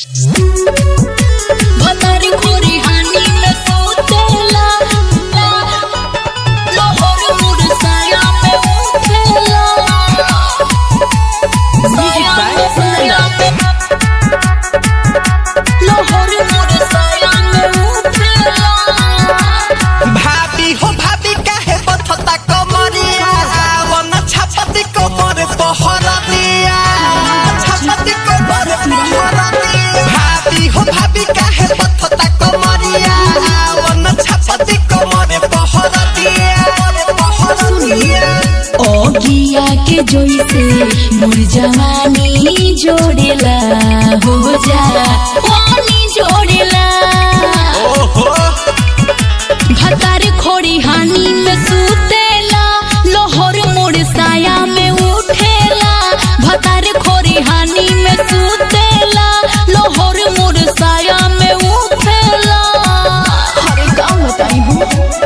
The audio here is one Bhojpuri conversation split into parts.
भतारी खोरी हानी में सोतेला लोहर मुरसाया में उठेला साया में साया में लोहर मुरसाया में उठेला भाभी हो भाभी काहे बथता कमरिया वन छापती कमर पहरा दिया छापती कमर पहरा दिया भाभी हो भाभी काहे बथता कमरिया वन छापती कमर पहरा दिया पहरा दिया ओगिया के जोइसे मोर जवानी जोड़ेला हो जा वानी जोड़ेला ओहो भतार खोड़ी हानी में सुतेला लोहर मोर साया में उठेला भतार खोड़ी हानी में सुतेला लोहर मोर साया में उठेला अरे का बताई हूँ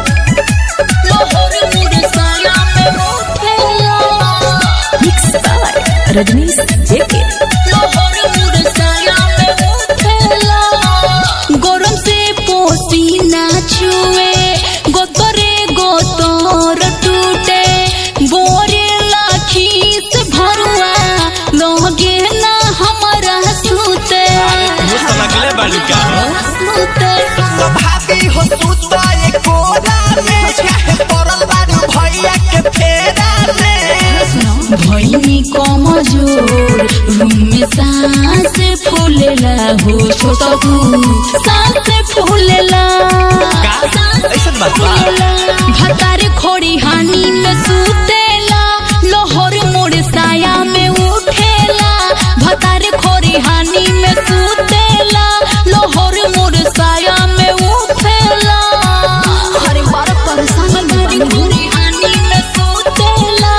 लोहर मोर साया में उठेला मिक्स बाय रजनीश जेके लोहर मोर साया में उठेला गरम से पसीना छुए गोतरे गोतर टूटे बोरे लाखीस भरुआ लोगे ना हमारा सुते लगले बालिका सुते तो भाभी हो सुता एक कोरा में काहे पड़ल बारू भैया के फेरा में भैनी कमजोर रूम में सांस फूलेला हो छोटा तू सांस फूलेला ऐसन बात बा? भतार खोड़ी हानी में सुतेला लोहर मोर साया में उठेला भतार खोड़ी हानी में सुतेला लोहर मोर साया में उठेला अरे बार परेशान भतार खोड़ी हानी में सुतेला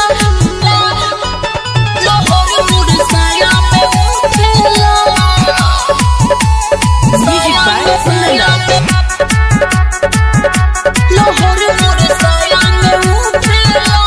लोहर मोर साया में उठेला साया में साया में लोहर मोर साया में उठेला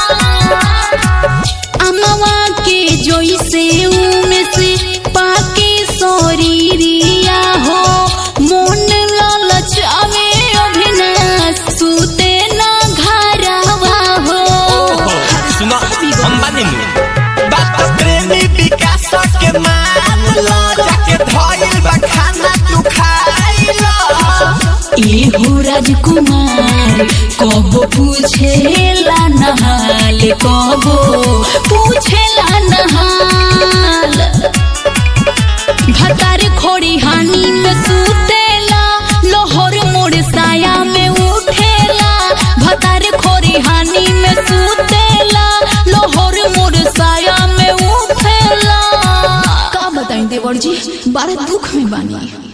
अमवा के जोइसे उमे से पाके सोरीरिया हो मोन ललचावे अभिनाश सुते ना घरवा हो सुनो अंबानी नु बात प्रेमी विकास के मान लो जाके धइल बा खाना तू खाइलो एहो राजकुमार कब पूछेला नहाल कब पूछेला नहाल भतार खोड़ी हानी में सुतेला लोहर मोर साया में उठेला भतार खोड़ी हानी में सुतेला लोहर मोर साया में उठेला का बताई देवर जी बड़ा दुख में बानी